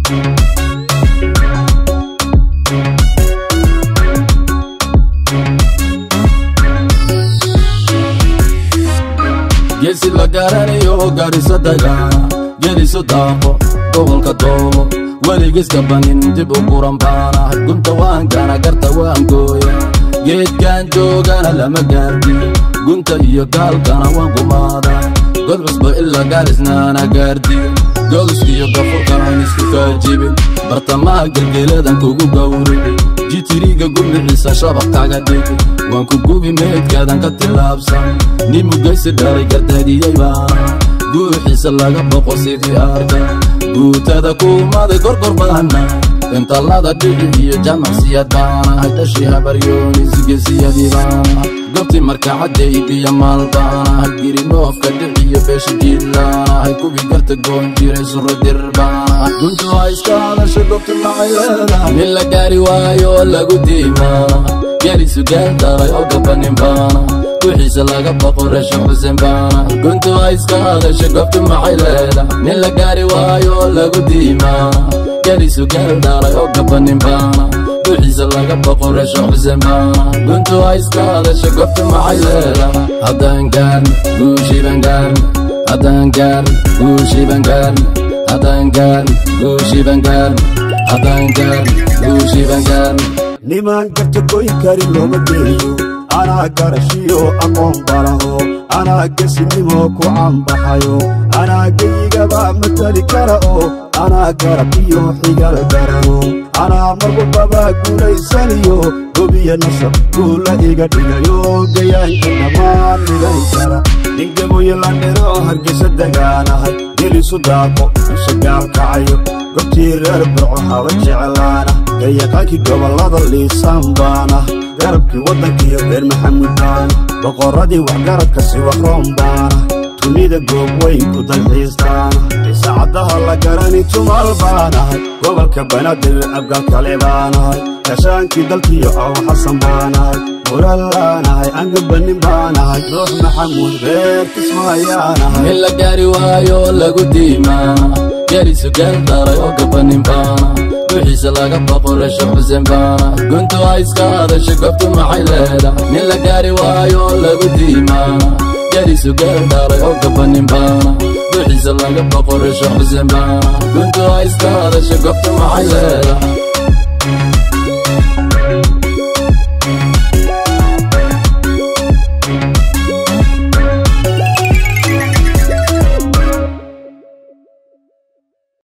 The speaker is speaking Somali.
geesi la garanayo gaadhiso dagaana geliso daaqo gobolka doobo weligiska banin dib u guran baanahay gunta waankana garta waan gooya geedkan joogana lama gaardiyo gunta iyo gaalkana waan gumaadaa god cusba ilaa gaalisnaana gaardiyo gogiskiyo gafurkaan isku kaajibin bartamaha gelgeladan kugu gawribin jitiriga gumiciisa shabaq kaga dhigi waan ku gubi meydkaadan ka tillaabsan nin mugaysi dhalay gardaadiyey baana guuxiisa laga boqo sidii arka guutada kuumaday gorgor baana intallada dhici iyo jamacsiyad baanahay dhashii habaryoonisgesiyadii baanahay gobtii markacadday biyo maal baanahay girinoofka dhiciyo beeshi jiidlaanahay kuwii garta goon jiray suradir baanahay guntu ha iska hadasha gobti maxay leedahay nin la gaari waayo oo lagu diimaanahay gelisu geel daray oo gabanin baanahay wixiisa laga boqo reesha xuseen baanahay guntu ha iska hadasha gobti maxay leedahay nin la gaari waayo oo lagu diimaanahay gelisu geel daray oo gabanin baanahay wixiisa laga boqo reesha xuseen baanahay guntu ha iska hadasha gobti maxay leedahay haddaan gaarna guushiiban gaarna haddaan gaarna guushiiban gaarna haddaan gaarna guushiiban gaarna haddaan gaarna guushiiban gaarna nimaan garta goyn karin looma geeyo anaa garashiyo aqoon balaho anaa gesinimo ku caanbaxayo anaa geyigaba matali kara oo anaa garab iyo xigal garano anaa marwalbaba guulaysaniyo gobiya nasab guula iga dhigayo gayaanka dhammaan miday kara ningamoyo landhero hargeysa degaanahay gelisu daaqo usagaal kacayo gobtii reer burco haba jeclaana gayaqaankii gobollada liisaan baana garabkii waddankiiyo reer maxamud baana boqorradii waxgaradka siwaroon baana dunida goob weyn ku dalxiistaana isaacaddaha la garani tumal baanahay gobolka banaadir abgaal kale baanahay kashaankii dalkiyo aw xasan baanahay muralaanahay angabanin baanahay nuux maxamuud reer kismaayaanahay nin la gaari waayo oo lagu diimaanahay gelisu geel daray oo gabanin baanahay wixiisa laga boqo reesha xuseen baanahay guntu ha iska hadasha gobtu maxay leedahay nin la gaari waayo oo lagu diimaanahay gelisu geel daray oo gabanin baanahay wixiisa laga boqo reesha xuseen baanahay guntu ha iska hadasha gobtu maxay leedahay